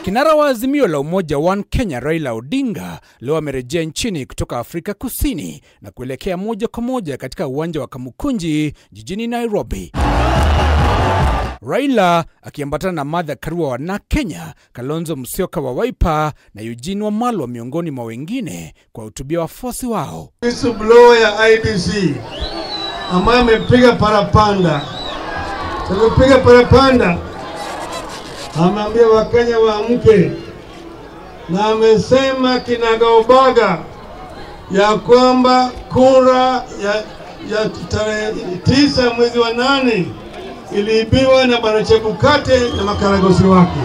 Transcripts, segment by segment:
Kinara wa Azimio la Umoja One Kenya Raila Odinga leo amerejea nchini kutoka Afrika Kusini na kuelekea moja kwa moja katika uwanja wa Kamukunji jijini Nairobi. Raila akiambatana na Martha Karua wa NARC Kenya, Kalonzo Musyoka wa Wiper na Eugene Wamalwa miongoni mwa wengine kwa hutubia wafuasi wao. whistleblower ya IBC ambaye amepiga parapanda, amepiga parapanda, ameambia Wakenya waamke, na amesema kinagaubaga ya kwamba kura ya, ya tarehe tisa mwezi wa nane iliibiwa na bwana Chebukate na makaragosi wake.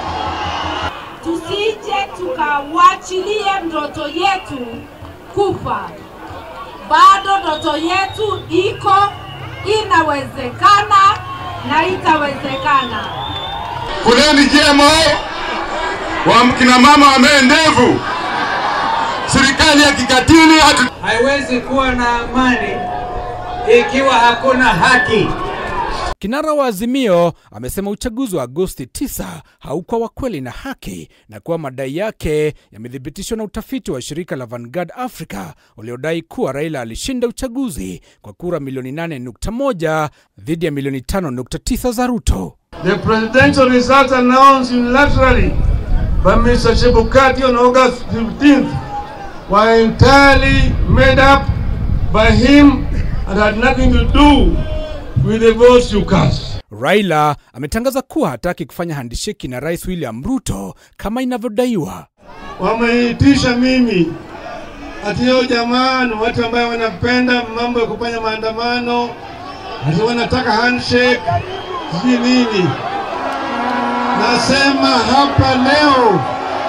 tusije tukawachilie ndoto yetu kufa. Bado ndoto yetu iko, inawezekana na itawezekana. Kuleni GMO wa kina mama wamee ndevu. Serikali ya kikatili hatu haiwezi kuwa na amani ikiwa hakuna haki. Kinara wa Azimio amesema uchaguzi wa Agosti 9 haukuwa wa kweli na haki na kuwa madai yake yamethibitishwa na utafiti wa shirika la Vanguard Africa uliodai kuwa Raila alishinda uchaguzi kwa kura milioni 8.1 dhidi ya milioni 5.9 za Ruto. The presidential results announced unilaterally by Mr. Chebukati on August 15th were entirely made up by him and had nothing to do with the votes you cast. Raila ametangaza kuwa hataki kufanya handisheki na Rais William Ruto kama inavyodaiwa. Wameitisha mimi ati hiyo jamaa ni watu ambayo wanapenda mambo ya kufanya maandamano, ati wanataka handshake, sijui nini. Nasema hapa leo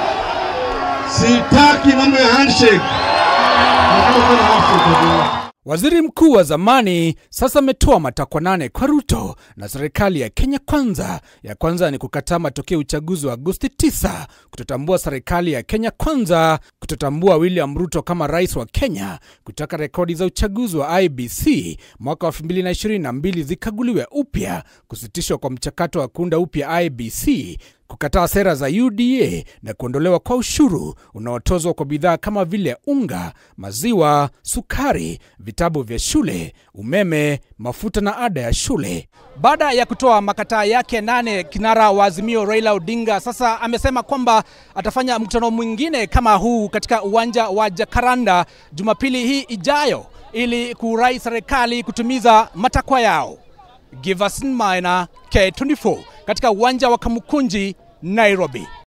sitaki mambo ya handshake. Nataka kufanya handshake. Waziri mkuu wa zamani sasa ametoa matakwa nane kwa Ruto na serikali ya Kenya Kwanza. Ya kwanza ni kukataa matokeo ya uchaguzi wa Agosti 9, kutotambua serikali ya Kenya Kwanza, kutotambua William Ruto kama rais wa Kenya, kutaka rekodi za uchaguzi wa IBC mwaka wa 2022 zikaguliwe upya, kusitishwa kwa mchakato wa kuunda upya IBC kukataa sera za UDA na kuondolewa kwa ushuru unaotozwa kwa bidhaa kama vile unga, maziwa, sukari, vitabu vya shule, umeme, mafuta na ada ya shule. Baada ya kutoa makataa yake nane, kinara wa Azimio Raila Odinga sasa amesema kwamba atafanya mkutano mwingine kama huu katika uwanja wa Jacaranda Jumapili hii ijayo ili kurai serikali kutumiza matakwa yao. Giverson Maina, K24 katika uwanja wa Kamukunji, Nairobi.